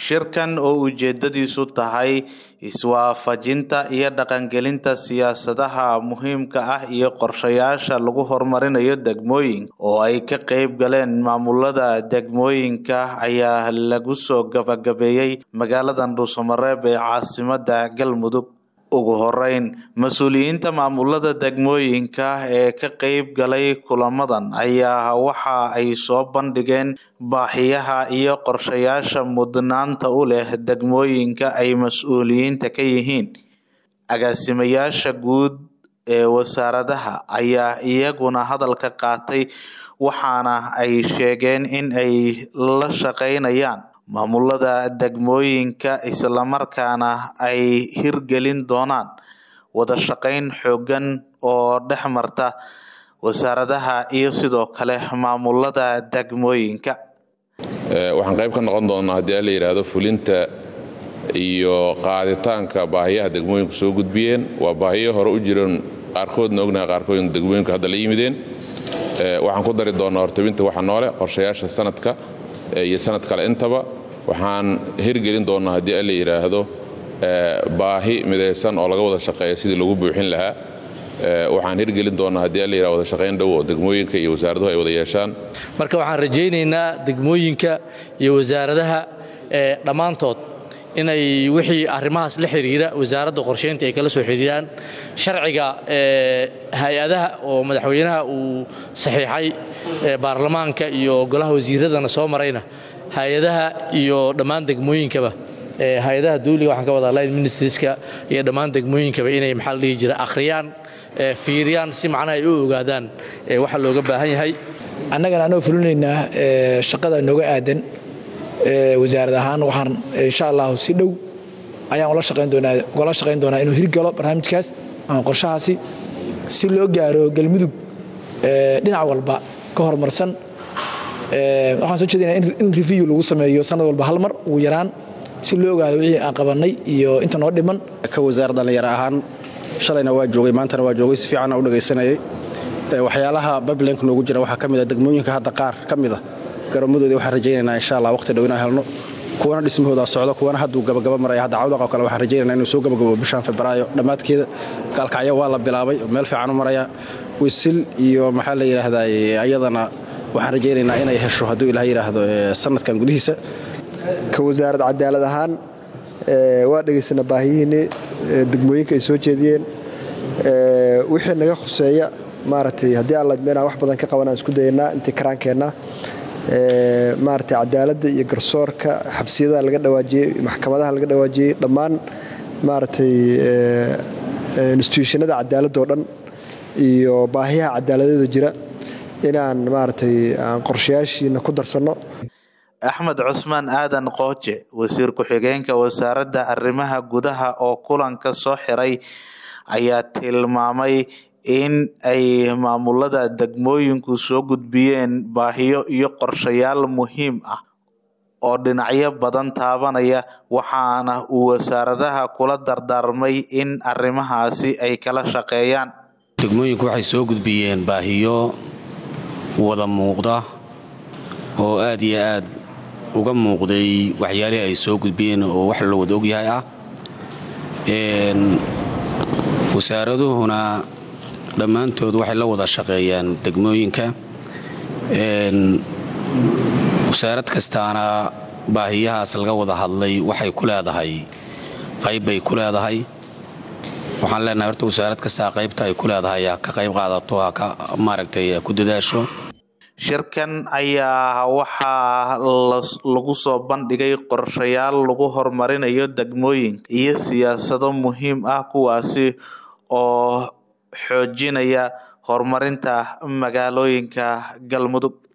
shirkan oo ujeedadiisu tahay iswaafajinta iyo dhaqangelinta siyaasadaha muhiimka ah iyo qorshayaasha lagu horumarinayo degmooyinka oo ay ka qeyb galeen maamulada degmooyinka ayaa lagu soo gabagabeeyey magaalada dhuusamareeb ee caasimada galmudug ugu horeyn mas-uuliyiinta maamulada degmooyinka ee ka qeyb galay kulamadan ayaa waxa ay soo bandhigeen baahiyaha iyo qorshayaasha mudnaanta u leh degmooyinka ay mas-uuliyiinta ka yihiin agaasimayaasha guud ee wasaaradaha ayaa iyaguna hadalka qaatay waxaana ay sheegeen in ay la shaqeynayaan maamulada degmooyinka islamarkaana ay hirgelin doonaan wada shaqeyn xoogan oo dhex marta wasaaradaha iyo sidoo kale maamulada degmooyinka waxaan qayb ka noqon doonaa haddii a la yidhaahdo fulinta iyo qaaditaanka baahiyaha degmooyinku soo gudbiyeen waa baahiyo hore u jiran qaarkoodna ognaha qaarkoodna degmooyinku hadda la yimideen waxaan ku dari doonaa hortabinta waxa noole qorshayaasha sanadka iyo sanad kale intaba waxaan hirgelin doonaa haddii a la yidhaahdo baahi midaysan oo laga wada shaqeeya sidii lagu buuxin lahaa waxaan hirgelin doonaa haddii a la yidhahdo wada shaqayn dhow oo degmooyinka iyo wasaaraduhu ay wada yeeshaan marka waxaan rajaynaynaa degmooyinka iyo wasaaradaha dhammaantood inay wixii arrimahaas la xidhiira wasaaradda qorshaynta ay kala soo xidhiiraan sharciga hay-adaha oo madaxweynaha uu saxiixay baarlamaanka iyo golaha wasiiradana soo marayna hay-adaha iyo dhammaan degmooyinkaba hay-adaha dawliga waxaan ka wadaa line ministrieska iyo dhammaan degmooyinkaba inay maxaa la dhihi jira akhriyaan fiiriyaan si macnaha ay u ogaadaan waxa looga baahan yahay annagana anoo fulinaynaa shaqada nooga aadan wasaarad ahaan waxaan insha allahu si dhow ayaan ula shaqayn doonaa ugala shaqayn doonaa inuu hirgalo barnaamijkaas ama qorshahaasi si loo gaaro galmudug dhinac walba ka horumarsan waxaan soo jeedinaa in review lagu sameeyo sanad walba hal mar ugu yaraan si loo ogaado wixii aan qabannay iyo inta noo dhiman ka wasaar dhallinyaro ahaan shalayna waa joogay maantana waa joogay si fiicanna u dhegaysanayay waxyaalaha bablenk noogu jira waxaa ka mid a degmooyinka hadda qaar ka mid a garoommadoodii waxaan rajaynaynaa insha allah waqti dhow inaan helno kuwana dhismahooda socdo kuwana hadduu gabagaba maraya hadda cawdaq oo kale waxaan rajaynayna inuu soo gabagabo bishaan febraayo dhammaadkeeda gaalkacyo waa la bilaabay meel fiican u maraya wisil iyo maxaa la yidhaahdaa ayadana waxaan rajaynaynaa inay hesho hadduu ilaah yidhaahdo sanadkan gudihiisa ka wasaarad cadaalad ahaan waa dhegaysana baahiyihiinni degmooyinka ay soo jeediyeen wixii naga khuseeya maaragtay haddii aan ladmeenaa wax badan ka qabanaan isku dayanaa intii karaankeenna maaragtay cadaaladda iyo garsoorka xabsiyadaha laga dhawaajiyey maxkamadaha laga dhawaajiyey dhammaan maaragtay instituushanada cadaaladda oo dhan iyo baahiyaha cadaaladeeda jira inaan maaragtay aan qorshayaashiina ku darsanno axmed cusmaan aadan qooje wasiir ku-xigeenka wasaaradda arrimaha gudaha oo kulanka soo xiray ayaa tilmaamay in ay maamulada degmooyinku soo gudbiyeen baahiyo iyo qorshayaal muhiim ah oo dhinacyo badan taabanaya waxaana uu wasaaradaha kula dardaarmay in arrimahaasi ay kala shaqeeyaan degmooyinku waxay soo gudbiyeen baahiyo wada muuqda oo aad iyo aad uga muuqday waxyaalihii ay soo gudbiyeen oo wax la wada ogyahay ah wasaaraduhuna dhammaantood waxay la wada shaqeeyaan degmooyinka wasaarad kastaana baahiyahaas laga wada hadlay waxay ku leedahay qayb bay ku leedahay waxaan leenahay horta wasaarad kastaa qaybta ay ku leedahay ha ka qayb qaadato ha ka maaragtay ku dadaasho shirkan ayaa waxaa lagu soo bandhigay qorshayaal lagu horumarinayo degmooyinka iyo siyaasado muhiim ah kuwaasi oo xoojinaya horumarinta magaalooyinka galmudug